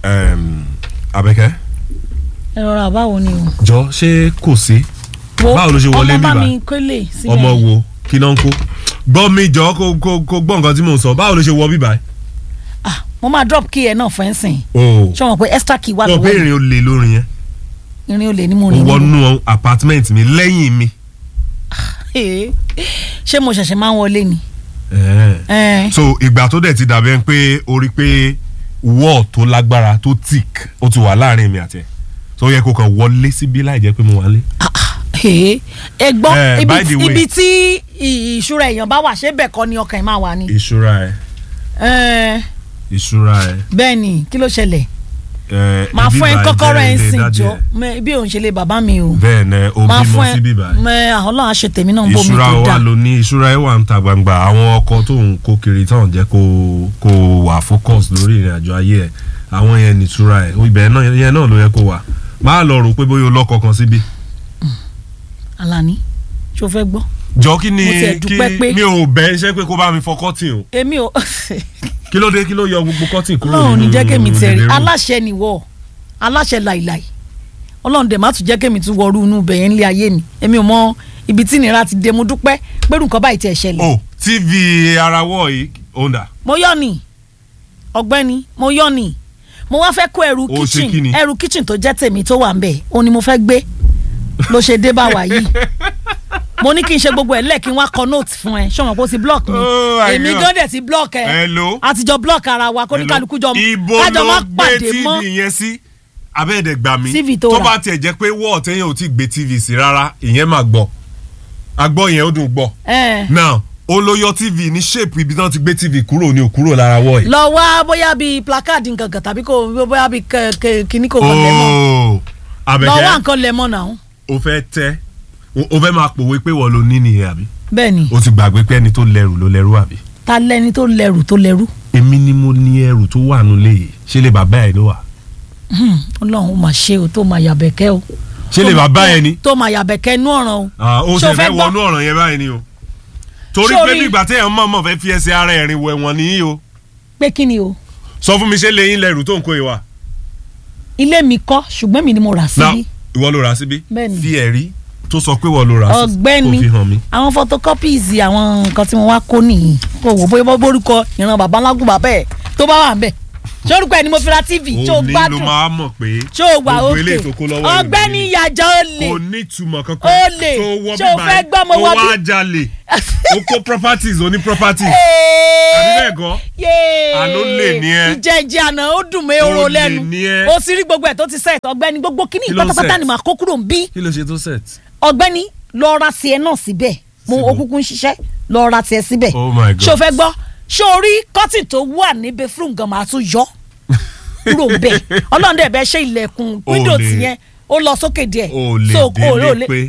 Em, Abẹ́kẹ́ ẹ rọra báwo ni o. jọ ṣé kò sí Wo, Báwo ló ṣe wọlé ọmọ bá bíbá? mi kólé sílẹ̀. ọmọ wo kí náà ń kó gbọ́ mi jọ kó kó kó gbọ́ nǹkan tí mò ń sọ báwo ló ṣe wọ bíbá ah mo máa drop key ẹ náà fẹ́ sìn. o ṣé wọn pe extra key wà sọ pé lọ́wọ́ mi ìrìn olè lórin yẹn irin olè ni mo ó rìn níbo. wọnú apartment mi lẹ́yìn mi Ee, ṣé mo ṣẹ̀ṣẹ̀ máa ń wọlé ni. Eh. Ẹ, so ìgbà tó dẹ̀ ti dàbí ẹni pé o rí pé wall tó lágbára tó thick ó ti wà láàrin mi àti ẹ̀ so ó yẹ kó kàn wọlé síbí láì jẹ́ pé mo wà lé. ah, ah, ee, ẹ gbọ́ Eh, ibi by the tí- way. ibi tí ì- ìṣúra èèyàn bá wà ṣé bẹ́ẹ̀ kọ́ ni ọkàn ẹ̀ máa wà ni. ìṣúra ẹ Ẹ, ìṣúra ẹ. bẹ́ẹ̀ ni kí ló ṣẹlẹ̀ ẹ, máa ibi fún ẹ báyìí kọ́kọ́rọ́ ẹ ń jẹ́ ilé sìn daddy jọ ẹ. mẹ- bí òun ṣe lè bàbá mi o bẹ́ẹ̀ ni o máa bímọ fún ẹ síbí báyìí. mẹ àwọn náà ṣe tèmi náà bómi ìṣúra tó wa dáa ló ní ìṣúra ẹ wà ń ta gbangba àwọn ọkọ tó ń kó kiri táwọn jẹ́ kó kó wà focus lórí ìrìn àjò ayé ẹ àwọn yẹn ní ìṣúra ẹ ibẹ̀ náà yẹn náà ló yẹ kó wà máa lọ rò pé bóyá o lọ́kọ kan síbí. Alani ṣó fẹ́ gbọ́ jọ kí ni Mo tiẹ̀ kí dúpẹ́ pé- mi ò bẹ iṣẹ́ pé kó bá mi fọ kọ́tìn o èmi ò kí ló dé kí ló yọ gbogbo kọ́tìn kúrò ọlọ́run ní jẹ́ kémi tẹ̀rí living room? aláṣẹ nìwọ aláṣẹ láìláì ọlọ́run dẹ̀ má tún jẹ́ kémi tún wọrú inú bẹ̀yẹn ńlẹ̀ ayé mi èmi ò mọ ibi tí ìnira ti dé mo dúpẹ́ pẹ̀lú nǹkan báyìí tiẹ̀ ṣẹlẹ̀ o tv ara wọ̀ yìí onda mo yọ̀ ni ọ̀gbẹ́ni mo yọ̀ ni mo wá fẹ́ kó ẹrù O ṣe kí kitchen ni? ẹrù kitchen tó jẹ́ tèmi tó wà ń bẹ̀ òun ni mo fẹ́ gbé ló ṣe dé bá wa yìí mo ní kí n ṣe gbogbo ẹ̀ lẹ́ẹ̀ kí n wá kọ note fún ẹ ṣọwọ́n kó ti block mi Oh my èmi God. gan dẹ̀ ti block ẹ Hello? àtijọ́ block ara wa kó ní kálukú jọ ibo kájọ má ló gbé pàdé mọ́ tv yẹn sí abẹ́ẹ̀dẹ̀ gbà mí TV tó tó rà. bá tiẹ̀ jẹ́ pé wọ́ọ̀ tẹ́yìn ò tí gbé tv sí rárá ìyẹn máa gbọ́ agbọ́ yẹn ó dùn gbọ́ ẹ now ó ló yọ tv ní shape ibi tí wọ́n ti gbé tv kúrò ní òkúrò lára wọ̀ yìí. lọ wá bóyá bíi placard nkankan tàbí kò bóyá bíi kẹ- kẹ- kíní kò kàn lẹ́mọ̀ ooo lọ wá abẹ́kẹ́ nǹkan lẹ́mọ̀ náà o fẹ́ tẹ́ o- o fẹ́ máa pòwe pé wọ́n ló ní nìyẹn àbí bẹ́ẹ̀ ni o ti gbàgbé pé ẹni tó lẹ́rù ló lẹ́rù àbí. ta lẹni tó lẹ́rù tó lẹ́rù èmi ni mo ní ẹrù tó wà nílé yìí ṣé lè bàbá ẹ ló wà. Hmm, ọlọ́run ó máa ṣe o tó máa yàbẹ̀kẹ́ o ṣé lè Tó máa- bàbá ẹ ni. tó máa yàbẹ̀kẹ́ nú ọ̀ràn o Ah, o Ṣé o ṣe fẹ́ fẹ́ gbọ́? wọnú ọ̀ràn yẹn báyìí ni o. torí Ṣé o pé rí- bí ìgbà téèyàn mọ̀ mọ̀ fẹ́ fi ẹsẹ̀ ara ẹ̀rìn wẹ̀ wọ̀n nìyí o. pé kí ni o sọ fún mi ṣé lẹ́yìn lẹ́rù tó ń kó ìwà. ilé mi kọ́ ṣùgbọ́n mi ni mo rà na síbí ìwọ ló rà síbí. Bẹ́ẹ̀ni. fi ẹ̀rí tó sọ pé ìwọ ló rà síbí. ọ̀gbẹ́ni kó fi hàn mí. àwọn photocopies àwọn nǹkan tí mo wá kó nìyí kò wò bóyá bó borúkọ ìran bàbá ńlágùn bàbá ẹ̀ tó bá wà ń bẹ̀ ṣé orúkọ ẹ̀ ni mo fi ra tv ṣé o òní ló gbádùn máa mọ̀ pé ṣé o wà gbogbo òkè eléyìí tó kó lọ́wọ́ ẹ̀rù ọ̀gbẹ́ni nìyí. ìyàjọ́ olè kò ní ìtumọ̀ kankan. Ó lè. tó wọ Ṣé o bíbá fẹ́ ẹ̀, gbọ́ mo ó wọ wá bí- jalè ó kó properties ó ní properties. àbí bẹ́ẹ̀ gan. Àló lè ní ẹ. ìjẹ́jẹ́ àná ó dùn mí oró Ó lè lẹ́nu ní ẹ. ó sì rí gbogbo ẹ̀ tó ti set ọ̀gbẹ́ni gbogbo kíní Kí ló ń pátápátá set? ni màá kó kúrò ń bí kí ló ṣe tó set. ọ̀gbẹ́ni lọ ra tiẹ̀ náà síbẹ̀ mo Síbo? òkùnkùn ṣiṣẹ́ lọ ra tiẹ̀ síbẹ̀ Oh my God. ṣé o fẹ́ gbọ́ ṣé o rí kọ́tì tó wà níbẹ̀ fún gan màá tún yọ kúrò ń bẹ̀ ọlọ́run dẹ̀ bẹ́ ṣe ilẹ̀kùn O wíńdò lè- tìyẹn ó lọ sókè díẹ̀ o lè So, o délé lè- pé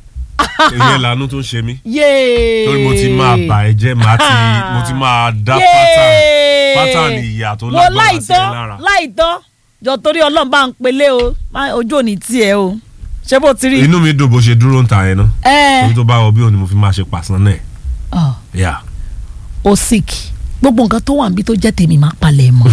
ìyẹn lànà tó ń ṣe mí yéé torí mo ti máa bà ẹ́ jẹ́ màá ti mo ti máa dá pátán pátán ìyà tó wo lágbára sí ẹ láìtọ́ lára. láìtọ́ jọ torí ọlọ́run bá ń pelé o má- ojú òní tiẹ̀ o ṣé bó ti rí inú mi dùn bó ṣe dúró ń ta yẹn náà ẹ torí tó bá wọ bí òní mo fi máa ṣe pàṣán náà ọ yà o sick gbogbo nǹkan tó wà níbi tó jẹ́ tèmi máa palẹ̀ mọ́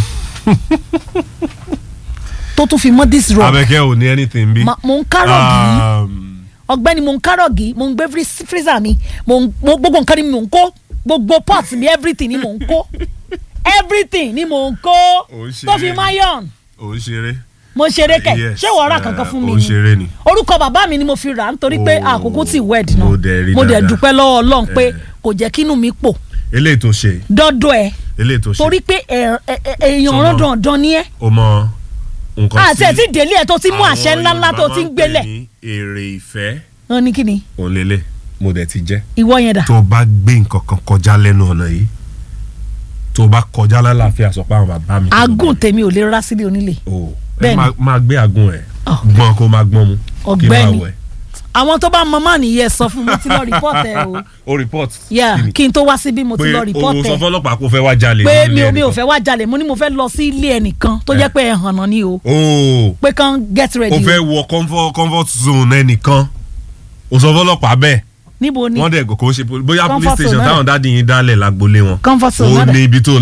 tó tún fi mọ́ this rock abẹ́kẹ́ ò ní anything bí. Ma- mo ń kárọ̀gì Um, ọ̀gbẹ́ni mo ń kárọ̀gì mo ń gbé frí- freezer mi mo ń mo- gbogbo nǹkan ni mo ń kó gbogbo pot mi everything ni mo ń kó everything ni mo ń kó Ò ń ṣeré tó fi ni. mayon ò ń ṣeré. mo ṣeré kẹ Yes, ṣé wọ́n ra eh, kankan fún mi ò ń ṣeré ni. orúkọ bàbá mi ni mo fi rà á nítorí pé Oh, àkókò tí wed náà mo dẹ̀ rí mo dẹ̀ dáadáa. dúpẹ́ lọ́wọ́ Ọlọ́run pé Eh. kò jẹ́ kínú mi pò eléyìí tó ṣe dọ́dọ̀ ẹ̀ eléyìí tó ṣe torí pé ẹ̀- ẹ̀- ẹ̀- èèyàn Sọmọ. rán dandan ni ẹ́ o mọ nǹkan àti ẹ̀ tí délé ẹ̀ tó ti mú àṣẹ ńlá ńlá tó ti ń gbélẹ̀ ní èrè ìfẹ́ wọn ní kíni òun lélẹ̀ mo dẹ̀ ti jẹ́. ìwọ yẹn dà tó o bá gbé nǹkan kan kọjá lẹ́nu ọ̀nà yìí tó o bá kọjá lálàáfíà sọ pé àwọn bàbá mi. agùn tèmi ò lè rá sílé onílé o ẹ Bẹ́ẹ̀ni. máa- máa gbé àgùn ẹ Oh. gbọ́n kó máa gbọ́n mu kí Ọ̀gbẹ́ni. máa wẹ̀. àwọn tó bá mọ máà nìyẹn sọ fún mi tí lọ rìpọ́tì ẹ o o report. yà kí ni? kí n tó wá síbí mo ti pé lọ o rìpọ́tì sọ ẹ fọlọ́pàá kó fẹ́ wá jalè. pé nílé mi ò mi ò ẹnìkan. fẹ́ wá jalè mo ní mo fẹ́ lọ sí ilé ẹnìkan tó jẹ́ pé ẹ̀ hànà ni o o pé kàn get ready o fẹ́ wọ comfort comfort zone ẹnìkan o sọ fọlọ́pàá bẹ́ẹ̀ níbo ni wọ́n dẹ̀ kò ṣe bóyá police Comfort station zone náà. táwọn dáàdi yín dálẹ̀ lágbolé wọn comfort zone o náà ní dà ibi tó lọ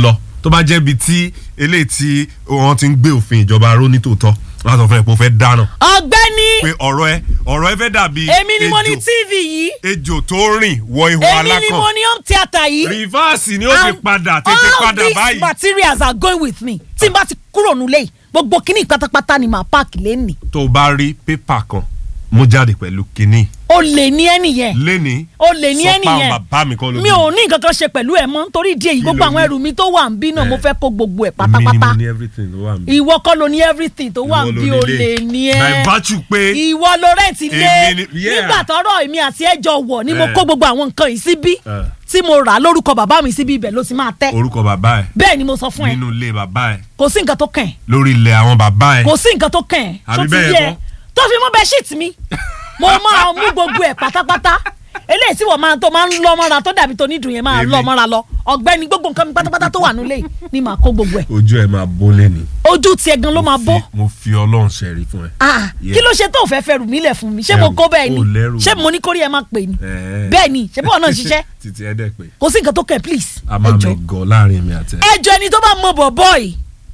tó bá jẹ́ ibi tí eléyìí tí wọ́n ti ń gbé òfin ìjọba ró ní tòótọ́ wọ́n á sọ fún ẹ pé ó fẹ́ dáná ọ̀gbẹ́ni pé ọ̀rọ̀ ẹ ọ̀rọ̀ ẹ fẹ́ dàbí èmi ni mo ní ejò- tv yìí ejò tó rìn wọ ihò èmi ni alákàn mo ní home theatre yìí rìfáàsì ni ó ti And padà tètè all padà these báyìí. materials are going with me tí n bá ti kúrò nílé yìí gbogbo kíní pátápátá ni màá páàkì lẹ́nìí tó o bá rí pépà kan mú jáde pẹ̀lú kinní o lè ní ẹnì yẹn lẹ́ni o lè ní ẹnì sọ pé yẹn àwọn bàbá mi kọ́ ló mi ò ní nǹkan kan ṣe pẹ̀lú ẹ̀ mọ́ nítorí ìdí èyí Kí gbogbo ló àwọn ní? ẹrù mi tó wà ń bí náà mo Eh. fẹ́ kó gbogbo ẹ̀ èmi ni pátápátá mo ní everything ló wà mí. ìwọ kọ́ ló ní everything tó wà ń bí o lè ní ẹ by virtue pé ìwọ ló rẹ́ǹtì lé Èmi ni- yeah. nígbà tọ́rọ̀ èmi àti ẹjọ́ wọ̀ ni mo Eh. kó gbogbo àwọn nǹkan yìí síbí Eh. tí mo rà á lórúkọ bàbá mi síbí ibẹ̀ ló ti máa tẹ́ orúkọ bàbá ẹ bẹ́ẹ̀ ni mo sọ fún ẹ nínú ilé bàbá ẹ kò sí nǹkan tó kàn ẹ́ lórí ilẹ̀ àwọn bàbá ẹ kò sí nǹkan tó kàn ẹ́ Àbí ṣó ti bẹ́ẹ̀ yé kọ́? ẹ tó fi mú bẹ́ṣíìtì mi mo máa mú gbogbo ẹ̀ pátápátá eléyìí tí wọ́n máa tó máa ń lọ mọ́ra tó dàbí tó nídùn yẹn máa Èmi. lọ mọ́ra lọ ọ̀gbẹ́ni gbogbo nǹkan mi pátápátá tó wà nílé yìí ni màá kó gbogbo ẹ̀ ojú ẹ máa bó lẹ́ni. ojú tiẹ̀ gan ló máa bó mo fi ọlọ́run ṣẹ̀rí fún ẹ. Ah, Yeah. kí ló ṣe tó fẹ́ fẹ́ rù mí lẹ̀ fún mi ṣé mo Ẹrù, kó bẹ́ẹ̀ ni o lẹ́rù. ṣé mo ní kórìí ẹ máa pè ní Eh. bẹ́ẹ̀ ni ṣé bọ́ọ̀ náà ṣiṣẹ́ títí ẹ dẹ̀ pé kò sí nǹkan tó kàn please a máa ẹjọ́ mẹ́gọ̀ láàrin mi àti ẹ. ẹjọ́ ẹni tó bá mọ bọ̀bọ̀ yìí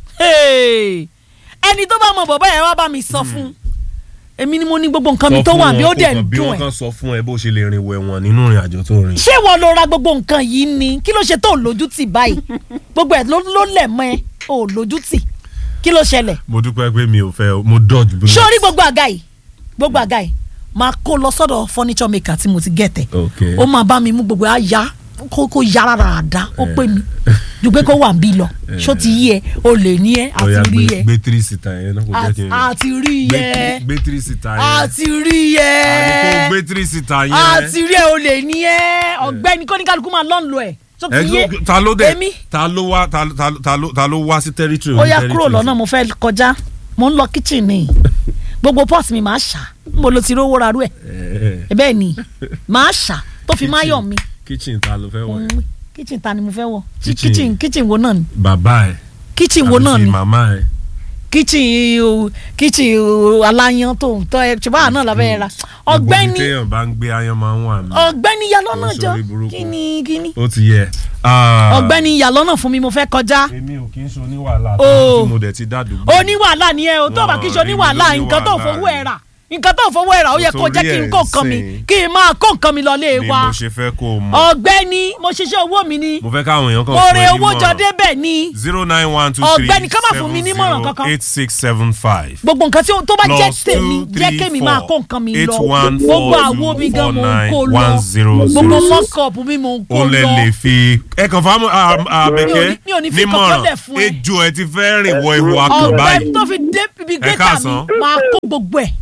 hey, ẹni tó bá mọ bọ̀bọ̀ yẹn wá bá mi sọ fún èmi ni mo ní gbogbo nǹkan mi tó wà bí ó dẹ̀ ń bí dùn wọ́n ẹ̀ kàn sọ fún ẹ bó ṣe lè rìn wẹ̀wọ̀n nínú ìrìn àjò tó rìn. ṣé wọ́n lọ ra gbogbo nǹkan yìí ni kí ló ṣe tó lójú tì báyìí gbogbo ẹ̀ ló ló lẹ̀ mọ́ ẹ ò lójú tì kí ló ṣẹlẹ̀ mo dúpẹ́ pé mi ò fẹ́ o, mo dodge bullet. sórí gbogbo àga yìí gbogbo àga yìí máa kó lọ sọ́dọ̀ furniture maker tí mo ti gẹ̀tẹ̀ ok ó máa bá mi mú gbogbo àyà kó kó yára ràdá ó pè mí ju pé kó wà ń bí lọ ṣó ti yí ẹ o lè ní ẹ Ó yá, àti rí gbé- ẹ gbé three seater yẹn náà kò jẹ́ kí n rìn. àti rí Gbé- ẹ gbé three seater yẹn. àti rí ẹ àní kò gbé three seater yẹn. àti rí ẹ o lè ní ẹ ọ̀gbẹ́ni kóníkálukú máa lọ́n lo ẹ ṣó ẹ ti yé tó- ta ló dé èmi ta ló wá ta ta ta ló ta ló wá sí territory ó oní yá territory kúrò lọ́nà mo fẹ́ kọjá mo ń lọ kitchen ni gbogbo pot mi máa ṣá mo lo ti rówó rarú ẹ Eh, eh. bẹ́ẹ̀ ni máa ṣá tó fi máa yọ̀ mi kitchen ta ló fẹ́ wọ̀ yẹn? Mm, kitchen ta ni mo fẹ́ wọ̀ Ki- Kitchen. kitchen kitchen wo náà ni bàbá ẹ kitchen wo àbí náà ti ni màmá ẹ. kitchen o kitchen o aláyan tó ń tọ́ ẹ ṣùgbọ́n àná la fẹ́ ra Gbogbo ọ̀gbẹ́ni ibi téèyàn bá ń gbé ayan máa ń wà mí. ọ̀gbẹ́ni ya lọ́nà Ó jọ sórí burúkú. kíni kíni ó ti yẹ. Ah, ọ̀gbẹ́ni ya lọ́nà fún mi mo fẹ́ kọjá èmi ò kí ń ṣe oníwàhálà Oh. tí mo dẹ̀ ti dádùúgbò. oníwàhálà ni ẹ o tó bá kí n ṣe Wọ́n rí mi oníwàhálà lóní nǹkan tó wàhálà fowó ẹ ni. rà nǹkan tó fowó ẹ rà ó yẹ kó jẹ́ kí n kó nǹkan mi Torí ẹ̀ kí n máa kó nǹkan mi lọ lé ni wa mo ṣe fẹ́ kó o mọ̀. ọ̀gbẹ́ni mo ṣiṣẹ́ owó mi ni mo fẹ́ káwọn èèyàn kan mo fún re ẹ owó jọ nímọ̀ràn. débẹ̀ ni zero nine one two three Ọ̀gbẹ́ni, ká má fún mi nímọ̀ràn kankan. eight six seven five. gbogbo nǹkan tí ó- tó bá jẹ́ Plus tèmi two, jẹ́ three, kémi four, máa kó nǹkan mi eight, lọ one, gbogbo four, àwo two, mi gan four, mo ń nine, kó lọ one, zero, gbogbo zero. mọ́kọ̀pù mi mo ń kó ó lè lọ lè fi ẹ kàn fáwọn àbẹ̀kẹ́ mi ò ní fi kankan lẹ̀ fún ẹ. ejò ẹ ti fẹ́ rìn wọ ihò akàn ọ̀gbẹ́ báyìí. tó fi dé ibi gẹ́tà mi káàsán. máa kó gbogbo ẹ̀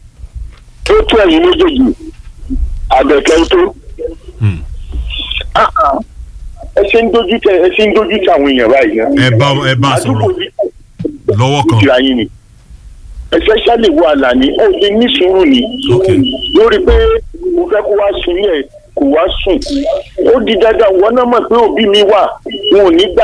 tó tó ẹ̀yin méjèèjì àbẹ̀kẹ́ tó. Hmm. Ah, ah. ẹ ṣe ń dojú tẹ ẹ ṣe ń dojú tẹ àwọn èèyàn báyìí náà. ẹ bá ẹ bá àdúgbò sọ̀rọ̀ yìí lọ́wọ́ kò kan. tira yín ni. especially wo àlàní ó lè ní sùúrù ni. Ok. lórí pé mo fẹ́ kó wá sùn yẹn kò wá sùn. ó di dandan wọn náà mọ̀ pé òbí mi wà wọn ò ní gbà.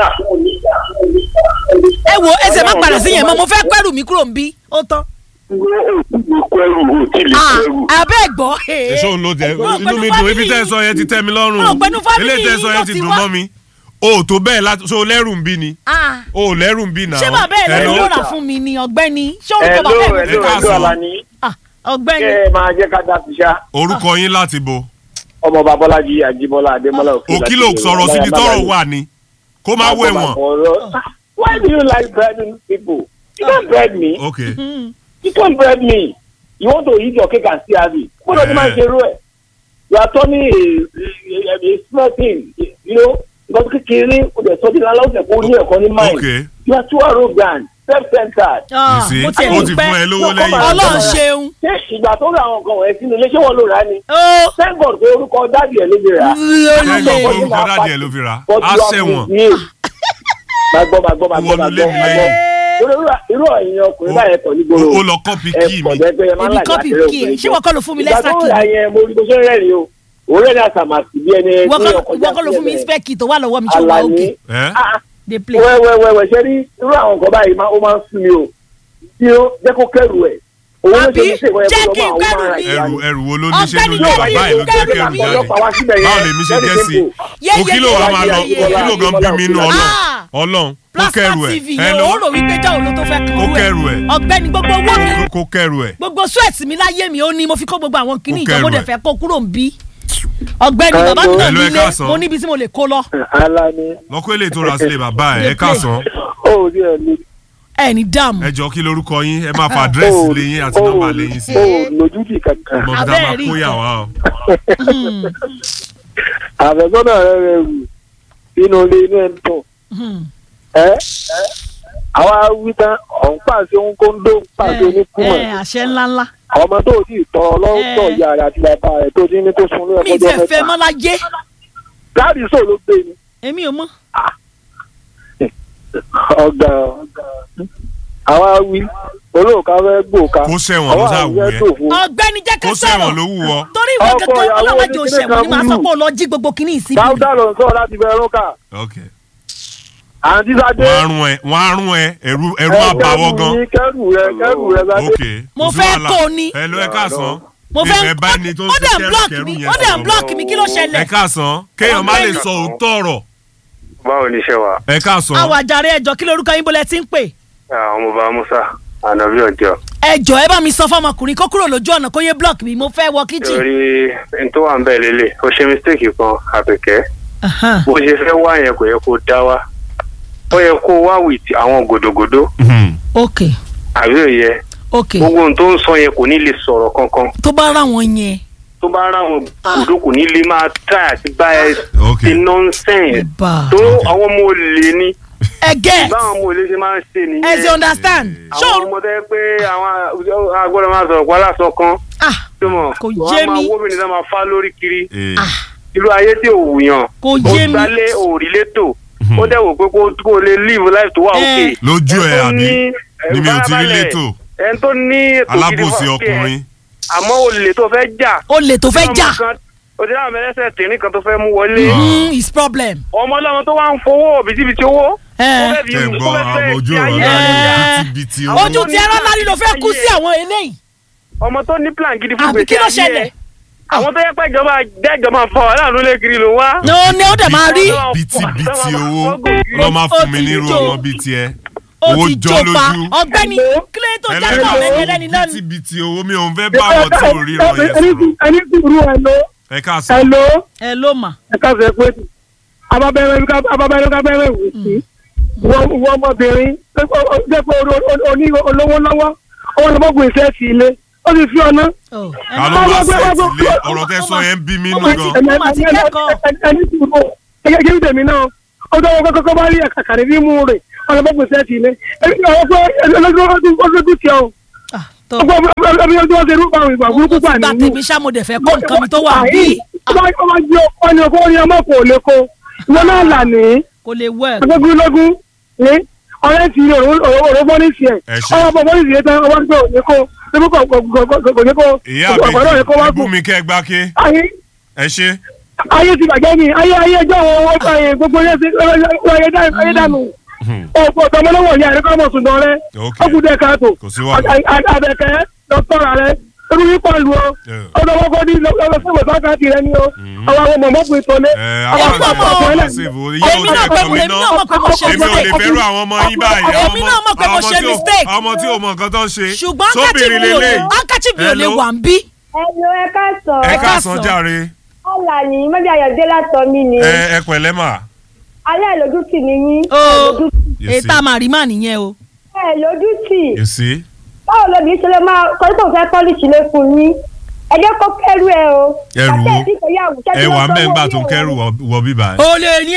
ẹ wo ẹsẹ̀ má padà sí yẹn mọ́ mo fẹ́ kẹ́rù mi kúrò ń bí ó tán wọ́n ò tí lè kó ẹrù ò tí lè kó ẹrù. abẹ́ gbọ́ èso ló jẹ Ọ̀gbẹ́ni inú mi dùn family ibi tẹ́ ẹ sọ yẹn ti tẹ́ mi lọ́rùn Ọ̀gbẹ́ni family eléyìí tẹ́ ẹ sọ yìí yẹn ló ti ti dùn wá. mọ́ mi o ò tó bẹ́ẹ̀ láti so lẹ́rù ń bí ni Ah, o ò lẹ́rù ń bí náà. ṣé bàbá ẹ̀ ló Hello. ló rà fún mi ni ọ̀gbẹ́ni ṣé orúkọ Hello, bàbá ẹ̀ ló hello, fi rà káàsán. hello, Alani. Ah, ọ̀gbẹ́ni kẹ́ ẹ máa jẹ́ ká dá ti ṣá. orúkọ yín láti bo ọmọ babọ́lájí àjíbọ́lá adémọ́lá òkè òkìlò sọ̀rọ̀ síbi tọ́rọ̀ wà ní kó má wé wọn. why do you like bribing people you don't bribe me ok you don't bribe me you want to eat your cake and still have it kó ló ti máa ṣe irú ẹ̀ you are turning a a a small thing you know nǹkan kékeré o dẹ̀ sọ́ di lálẹ́ o dẹ̀ kó ní ẹ̀kọ́ ní mind ok you are too arrogant self-centered Ah, you see mo tiẹ̀ ó ní ti pẹ́ fún ẹ lówó No, lẹ́yìn. come on. ọlọ́run ṣeun ṣé ìgbà tó ra àwọn nǹkan wọ̀nyẹn sínú ilé ṣé wọ́n ló rà á ni ó thank God pé orúkọ dáàbì ẹ̀ ló lè rà á. kẹ́kọ̀ọ́ olè pé orúkọ dáàdì ẹ̀ ló fi rà But á you are ṣẹ̀wọ̀n misbehaved. máa gbọ́ máa gbọ́ máa gbọ́ Wọnú máa ilé gbọ́ mi máa gbọ́. lẹ́yìn. Torí irú- irú ẹ̀yin ọkùnrin báyẹn pọ̀ ní ó gbòòrò. ó lọ kọ́pì ẹ kí pọ̀ mi jẹ́ pé ẹ máa ń èmi láì kọ́pì láti rẹ̀ kí ẹ òkùnrin ṣé wọ́n kọ́ ló fún mi ìgbà lẹ́sà tó kì rà yẹn mo rí bó ṣe ń rẹ́rìn o òun rẹ́rìn àsàmàsì bí ẹni wọ́n tí kọ́ ọkọ̀ wọ́n kọ́ ló fún mi sílẹ̀ spẹ́kì tó wà lọ́wọ́ mi ṣé wà Àlàní òkè ẹ́ Ah, dey play. wẹ́wẹ́wẹ́wẹ́ ṣe rí irú àwọn nǹkan báyìí máa- ó máa ń sún mi o tí ó jẹ́ kó kẹ́rù ẹ̀ owó ló Àbí ṣe mistake wọ́n yẹ jẹ́ kó kí lọ n bá kẹ́rù àwọn mi. ẹrù ẹrù wo ló ní ṣe Ọ̀gbẹ́ni lójú Jerry, bàbá ẹ̀ ló jẹ́ kẹ́rù kẹ́rù mi. jáde ọlọ́pàá wá síbẹ̀ yẹn báwo lèmi ṣe very jẹ́ sí simple. Yé, o kí yé, ló yé, wàá yé, máa lọ yé, o kí ló gan bí mi inú ọlọ́run Ah. ọlọ́run kó plasma kẹ́rù ẹ̀ tv ẹ yẹn ló ó rò wípé jáwó ló tó fẹ́ Kó kúrú kẹ́rù ẹ̀. ọ̀gbẹ́ni gbogbo owó mi kó kẹ́rù ẹ̀ gbogbo sweat mi láyé mi ó ní mo fi kó gbogbo àwọn kìíní Kó ìjọ mo kẹ́rù dẹ̀ ẹ̀. fẹ́ kó kúrò ń bí ọ̀gbẹ́ni Hello. bàbá mi náà Hello, ẹ nílé káàsán. mo níbi tí mo lè kó lọ Alani lọ́kọ́ èlé tó ra sílé bàbá ẹ̀ ẹ káàsán ó rí ẹ ní ẹ ní dààmú ẹ jọ kí lorúkọ yín ẹ máa fa àdírẹ́sì lé yín àti nọ́mbà lé yín sí ó lójútì kankan ọmọ mi dá Abẹ́ẹ̀ máa rí kó yà nǹkan. wá o. àfẹ́sọ́nà rẹ rẹ wù inú ilé inú ẹ̀ ń tọ̀ Hmm. ẹ́ àwa wí tán ọ̀hún pàṣẹ ohun kóńdó pàṣẹ ẹ oníkùmọ̀ ẹ, àṣẹ ńláńlá ọmọ tó ti tọrọ lọ́wọ́ Eh. ìyá rẹ̀ àti bàbá rẹ̀ tó ti ní tó sun lóyún mi ì ọjọ́ tiẹ̀ fẹ́ mẹ́ta mọ́ láyé dáàdì sọ ló gbé ni èmi ò mọ̀ ọ̀gá àwa wí olóòka fẹ́ gbòòka Kó sẹ́wọ̀n ló sá wù àwọn ẹ́. tó fún ọ̀gbẹ́ni jẹ́ ká kó sọ̀rọ̀ sẹ́wọ̀n ló wù wọ́ torí ìwọ Ọkọ kankan ìyàwó ọlọ́mọdé ní òṣèwọ̀n ni màá kíní sọ kan pé ó lọ jí gbogbo kìíní ìsíbí dáúdà lọ sọ láti bẹ ẹrúkà ok àǹtí sadé wọ́n á rún ẹ wọ́n á rún ẹ ẹ̀rú ẹ̀rú àbáwọ́ gan kẹrù rẹ kẹrù rẹ sadé ok Mo kò sí fẹ́ wàhálà. kó o ní. ẹ ló ẹ káàsán mo fẹ́ ẹ bá ní tó ń ó dẹ̀ ṣe block kẹrù mi yẹn ó dẹ̀ sọ̀rọ̀. block mi kí ló ẹ ṣẹlẹ̀ káàsán kéèyàn má lè Ọ̀gbẹ́ni. sọ òótọ́ ọ̀rọ̀ báwo ni iṣẹ́ wa ẹ káàsán àwọn àjàre ẹjọ́ kí lórúkọ yín bọ́lẹ̀ tí ń pè àwọn ọmọ bá musa ànábì ọjọ́ ẹjọ́ ẹ bá mi sọ fọmọkùnrin kó kúrò lójú ọ̀nà kó yé block mi mo fẹ́ wọ kíchìn. torí n tó wà ń bẹ̀ lélẹ̀ ó ṣe mistake kan àbẹ̀kẹ́ Ahan. bó ṣe fẹ́ wá yẹn kò yẹ kó dá wá ó yẹ kó wá with àwọn gòdògòdò ok àbí òye ok gbogbo ohun tó ń sọ yẹn kò ní lè sọ̀rọ̀ kankan tó bá rà wọ́n yẹn tó bá ráwọn gòdò kò ní lè máa try àti bá ẹ ok ṣe nonsense bá tó àwọn ọmọ olè ní ẹ get báwọn ọmọ olè ṣe máa ń ṣe ẹ ti nìyẹn understand àwọn ṣó ọmọ tẹ́ pé àwọn agbọ́dọ̀ máa sọ̀rọ̀ pálá sọ kan ah tó mọ̀ Kò wọ́n yé á máa mi. wó mi ní sá máa fá lórí kiri Eh, irú ayé tí ò wùyàn Kò yé mi. ó gbálé òrìlé tò ó dẹ̀ wò pé kó kó lè live life tó wà Eh. òkè. lójú ẹ Ẹni tó àbí ní, eh, ni mi ò ti rí farabalẹ̀, létò ẹni tó ní ètò gidi alábòsí fún ọkẹ́ ẹ, ọkùnrin àmọ́ olè tó fẹ́ jà olè tó fẹ́ jà òtí náà mẹlẹsẹ tìrín kan tó fẹ́ mú wọlé Mm, is problem. ọmọ ọlọ́mọ tó wá ń fowó bìtìbìtì owó. Eh. ó fẹ́ fi- tẹ̀ ń gbọ́ ó fẹ́ fẹ́ àwọn ojú fi ọ̀rọ̀ ayé náà ní Eh. bítíbitì Àwọn ojú tó ti ní ẹran lárí ló fẹ́ kú ayé sí ẹ̀. àwọn eléyìí ọmọ tó ní plan gidi fún àbí kí gbèsè ló ayé ṣẹlẹ̀ ẹ̀. àwọn tó yẹ pé ìjọba dẹ́jọba fọ aláàánú lé kiri ló wá. ní ó ní ó dẹ̀ máa rí bítíbitì owó lọ́ máa fún mi nírú ọmọ bíi tiẹ̀ ó owó ti jọ jó pa lójú ọ̀gbẹ́ni kílẹ̀ tó jáde ẹlẹ́ka àwọn ẹni fún ẹlẹ́ni náà ni. bítíbitì owó mi ò ń fẹ́ bá àwọn tí ò ríran yẹn sọ̀rọ̀ ẹni sùúrù ẹ lọ ẹ káàsán ẹ lọ ẹ ló mà ẹ káṣẹ pé ababẹrẹ ababẹrẹ kábẹrẹ wù sí wọ wọ ọmọbìnrin jẹ pé oní olówó lọ́wọ́ ọwọ́ ló mọ̀gùn iṣẹ́ sí ilé ó sì fi ọ̀nà. ó ta ló wá sẹ́ẹ̀tì lé ọ̀rọ̀ tẹ́ sọ yẹn ń bí mi nù gan Ọmọ àti kẹ́kọ̀ọ́. ẹni sùúrù gẹ́gẹ́ bí tèmi náà ọjọ́ wọn kọ́kọ́ bá rí ẹ̀ka kàrí bí mú rẹ̀ ọ̀nà mọ̀gùn iṣẹ́ sí ilé ẹni àwọn fún ọlọ́dún tí ọ Ah, tó ọgbọ́n ọbí ọjọ́ wọn ṣe rú àwọn ìgbà burúkú ó gbà ti gba nínú tèmi ṣá mo dẹ̀ fẹ́ kó nǹkan mi tó wà bí ọba ọba jẹ ọni ọkọ orin ọmọ kò lè ko ìwọ náà là ní kò lè work. agbégúnlógún ní ọ̀rẹ́ ti òró bọ́lísì ẹ̀ Ẹ ṣé. ọwọ́ bọ̀ bọ́lísì yẹn tán ọwọ́ gbé òní kó ebi kò kò kò kò ní kó ìyá ọ̀gbọ̀n yẹn kó wá àbèjì kù. ibú mi kẹ́ ẹ gbá ké ayé ẹ ṣe ayé ti bàjẹ́ ni ayé ayé ẹjọ́ wọn wọ́n bá yẹn gbogbo yẹn ti ayé dá- ayé dànù ọ̀pọ̀ ọ̀tọ̀mọlọ́wọ̀ yẹn àríkọ́ ọmọ sùn dán rẹ Ok. ọkùnrin ẹ̀ka tó Kò sí wàhálà. àbẹ̀kẹ́ dọ́kítọ́rà rẹ ebi yípa lu ọ Yeah. ọdọ wọn kọ́ ní lọ́sọ̀rọ̀ sákàtì rẹ ni ọ àwọn àwọn mọ̀mọ́kùnrin tó lé ẹ àwọn àwọn àpapọ̀ àgbà ọ̀pọ̀ ṣèbò èmi yóò náà ṣe pé kàn mí èmi náà náà mọ̀ pé mo ṣe èmi ò lè mistake fẹ́rù àwọn ọmọ yín báyìí àwọn Èmi ọmọ- náà mọ̀ pé mo àwọn ọmọ ṣe tí ò- mistake. àwọn ọmọ tí ò mọ nǹkan tó ń ṣe ṣùgbọ́n sóbìnrin lélẹ̀ handkerchief mi ò lè Hello? wà ń bí. Hello, ẹ káàsán. ẹ ẹ káàsán káàsán. jàre Ọ̀là ni mọ́bí ayọ̀dé látọ̀ mí ni. ẹ ẹ pẹ̀lẹ́ mà Alẹ́ lójútì ni yín. ó You èyí see? tá a máa rí mà nìyẹn o. Ẹ lójútì. you see Báwo lóbi ṣe lè máa kọ́ tó fẹ́ pọ́lìṣì lé fún yín? Ẹ jẹ́ kó kẹ́rù ẹ o. Ẹrù wo? Bàtẹ́ ìdíje yà wù. ẹ wà mẹ́ńgbà tó ń kẹ́rù wọ- wọ bíbá ẹ. olè ni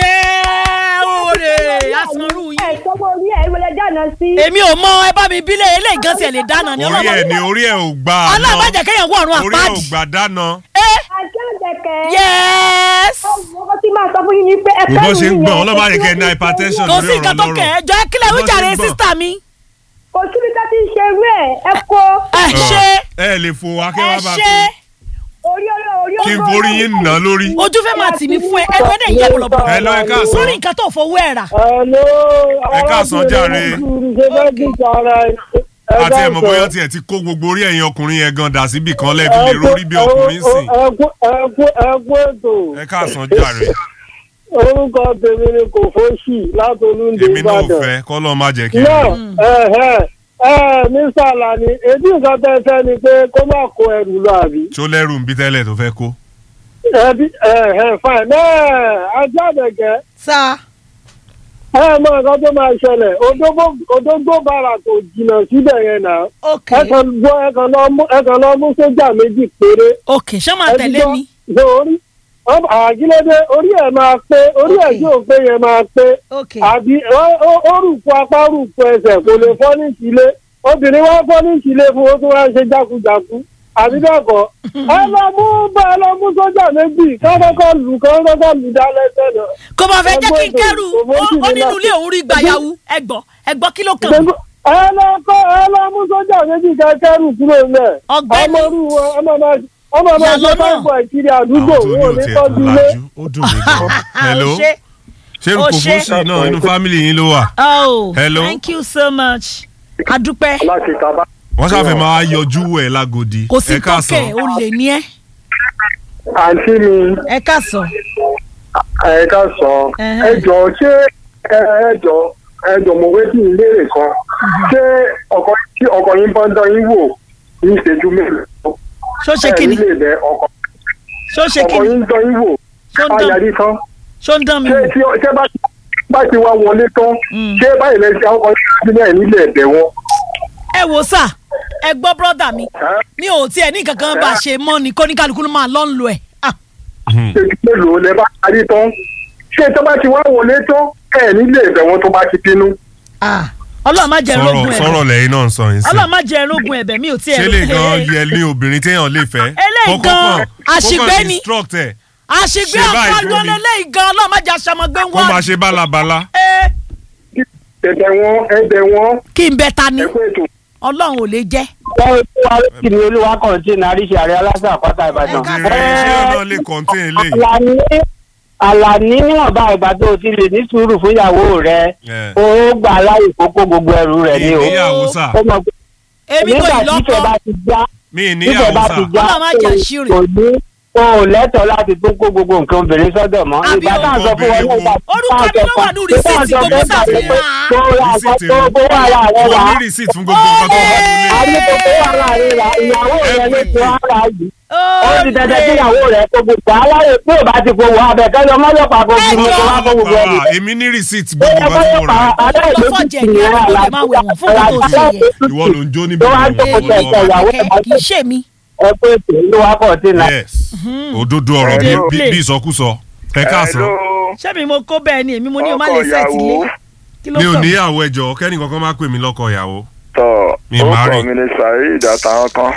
ẹ olè asanru Ẹ yìí. sọ́wọ́ orí ẹ̀ ìwọlé dáná sí. èmi ò mọ ẹ bá mi bílẹ̀ eléyìí gan tiẹ̀ lè dáná ni orí ẹ ni orí ẹ ò gbà ọlọ́run má jẹ́ kéèyàn wọ ọ̀run orí ẹ ò àpáàdì. gbà dáná ẹ Àjọ ìdẹ̀kẹ́. yẹ́s. Ọkọ tí máa sọ fún yín ni pé ẹ kò bó kẹ́rù ṣe ń yín gbọ́n yẹn, ọlọ́mọ ẹ àyẹ̀kẹ́ ní fi hypertension kò lórí sí nǹkan tó ọ̀rọ̀ kẹ̀ ẹ́ lọ́rọ̀ jọ ẹ kílẹ̀ Bó ṣe wíjàre ń gbọ̀n. sísítà mi. Kò síbi ká ti ń ṣe irú ẹ̀ ẹ kó ẹ ṣe ẹ lè fò wá kí ẹ wọ́n bá ṣe kú orí ọlọ́ orí kí n ọgọ́ forí yín nà lórí. ojú fẹ́ máa tì mí fún ẹ ẹnu ẹ̀dẹ̀ yẹ bọ̀lọ̀bọ̀lọ̀. ẹ lọ ẹ káàsán lórí nǹkan tó fowó ẹ̀ rà. Hello, Ẹ káàsán jàre. ṣe fẹ́ gbèsè ara ẹ àti ẹ̀ mọ̀ bóyá tiẹ̀ ti kó gbogbo orí ẹ̀yin ọkùnrin yẹn gan dà síbì kan lẹ́ẹ̀fi lè rórí bí ọkùnrin sìn ẹkú ẹkú ẹkú ètò ẹ káàsán jàre orúkọ tèmi ni kò fóṣì láti olúndé èmi náà ò ìbàdàn. fẹ́ kọ́ lọ́ọ́ má jẹ́ kí n náà rí. ẹ ẹ ẹ mr alani èdè nǹkan tẹ fẹ́ ni pé kó má kó ẹrù lọ àbí. tó lẹ́rù ń bí tẹ́lẹ̀ tó fẹ́ kó. ẹbí ẹ ẹ fine náà ajá àdẹ̀gẹ́ sá ẹ mọ nǹkan tó máa ṣẹlẹ̀ Odógbó- odógbó bàrà tó jìnnà síbẹ̀ yẹn náà ok ẹ kàn gbọ́ ẹ kàn lọ mú ẹ kàn lọ mú sójà méjì péré. ok ṣé máa tẹ̀lé mi ṣe orí àgílédé orí ẹ̀ máa pé orí ẹ̀ Ok. tí ò pé yẹn máa pé ok àbí ó- ó- ó rùkú apá rùkú ẹsẹ̀ kò lè fọ́ ní ìsílé obìnrin wá fọ́ ní ìsílé fún ó tún wá ń ṣe jákujàku àbí bẹ́ẹ̀ kọ́ ẹ lọ mú bá ẹ lọ mú sójà méjì kọ́kọ́kọ́ lù kọ́kọ́kọ́ lù dá lẹ́sẹ̀ náà. kò bá fẹ́ jẹ́ kí n Ẹgbẹ́ kẹ́rù òṣèlú, ó ó nínú ilé òun rí gbayawu ẹgbọ́ ẹgbọ́ kí ló kàn mí. ẹ lọ kọ́ ẹ lọ mú sójà méjì kẹ́kẹ́rù kúrò nílẹ̀ Ọ̀gbẹ́ni. ọmọ orú wọn ọmọ máa ọmọ máa Yà ṣe lọ́nà. báńkì ìkiri àdúgbò àwọn tó ní wọn ò ní òtí ẹ̀ tọ́jú tó ilé. lajú ó dùn mí gan. hello Ó ṣe. ṣé ó kò ṣe. fún sí náà inú fámìlì yín ló wà. oh Hello. thank you so much adúpẹ́ láti tàbá. wọ́n ṣàfẹ́ máa yọjú ẹ̀ lágodi. kò sí ẹ káàsán. tókè ó lè ní ẹ àǹtí mi ẹ káàsán ẹ ká sọ Ẹhẹ́. ẹ jọ ṣé ẹ ẹ jọ ẹ jọ mo wé sí ìlérè kan ṣé ọkọ tí ọkọ yín bá ń dán yín wò ní ìṣẹ́jú mélòó ṣó ṣe ẹ kíni nílé bẹ ọkọ ṣó ṣe ọkọ kíni yín ń dán yín wò ṣó ń dán ayàrí tán ṣó ń dán mi ṣé wò tí ṣé bá bá ti wá wọlé tán Mm. ṣé báyìí lẹsẹ ọkọ yín ti ní ẹ nílé ẹbẹ wọn. ẹ wò sà ẹ gbọ́ brọ́dà mi mi ò tiẹ̀ ní kankan bá a ṣe mọ́ ni kóníkálukú ló máa lọ́ ń lo ẹ̀ ah ìṣẹ́jú mélòó lẹ bá parí tán ṣé tó bá ti wá wọlé tán ẹ nílé ẹbẹ wọn tó bá ti bínú. ah ọlọ́run má jẹ́ sọ̀rọ̀ rógun sọ̀rọ̀ ẹ̀bẹ̀ lẹ́yìn náà ń sọ yín sí. ọlọ́run má jẹ́ rógun ẹ̀bẹ̀ mi ò tiẹ̀ ṣé lè gan yẹ ní obìnrin téèyàn lè fẹ́. Eléyìí Kọ́kọ́ gan, kàn- àṣìgbé kó kàn ni. instruct ẹ̀ àṣìgbé ṣe báyìí ọ̀pá fún mi. lọ́lẹ́lẹ́yìí gan ọlọ́run má jẹ́ aṣọmọgbé kó máa wọn ṣe bálabàla. ẹbẹ wọn ẹbẹ wọn kí n bẹ ta ni ẹ kó ètò. ọlọ́run ò lè jẹ́ wọ́n wá sí ni olúwa kọ̀ǹtínà àríṣe àrẹ aláṣà àpáta ìbàdàn. Ẹ ṣé ṣé ọ̀nà lè contain eléyìí. àlàní àlàní níwọ̀nba ìgbà tó o ti lè ní sùúrù fún ìyàwó rẹ Ẹ. o gbà láyè kókó gbogbo ẹrù rẹ ni o. ìníyàwó sà ó mọ̀ pé èmi kò nígbà ì tí ìfẹ́ lọ́kọ́ bá ti já mi ìfẹ́ ìníyàwó bá sà ti já Ọlọ́run má jẹ́ àṣírí. kò ní o ò lẹ́tọ̀ọ́ láti tún kó gbogbo nǹkan obìnrin sọ́dọ̀ mọ́. Àbí ìgbà tá à ń sọ fún wọn obìnrin nígbà wo? Orúkọ mi ló wà ní rìsíìtì gbogbo sàfihàn. tó ra àgbà Receipt tó èrò. gbówó ara rẹ mo wá. ní receipt fún gbogbo nǹkan tó wà nílé. àbí tó gbówó ara rẹ rà ìyàwó rẹ ló tó ara yìí. ó ti dandan kí ìyàwó rẹ kó gbogbo aláyè tí ò bá ti fowó abẹ́kẹ́ lọ mọ́lọ́pàá kó fi mú kó wá kó gbogbo ẹ̀rù. Bàbá, èmi ní receipt gbogbo nǹkan tí mo rà. Lọ́fọ̀jẹ̀ ni ẹ̀rọ ló lè máa wẹ̀ wọ́n fún nǹkan tó ṣe yẹ. ìwọ ló ń jó níbi tó wá ìwọ jókòó tẹ̀ lọ́wọ́. ìyàwó ẹ̀ bá kì í ṣe mi ẹ pé ètò ló wá kọ̀ tí nà. yes òdodo ọ̀rọ̀ bí- Hello. bí bí ìsọkúsọ ẹ káàsán ṣé mi mo kó bẹ́ẹ̀ ni èmi mo ní o má lè sẹ́ẹ̀tì lé kí ló mi ò kàn mí? níyàwó ẹjọ́ kẹ́nìkan kan má pè mí lọ́kọ ìyàwó tọ Mi máa rí. orúkọ mi ni saheed àtàwọn kan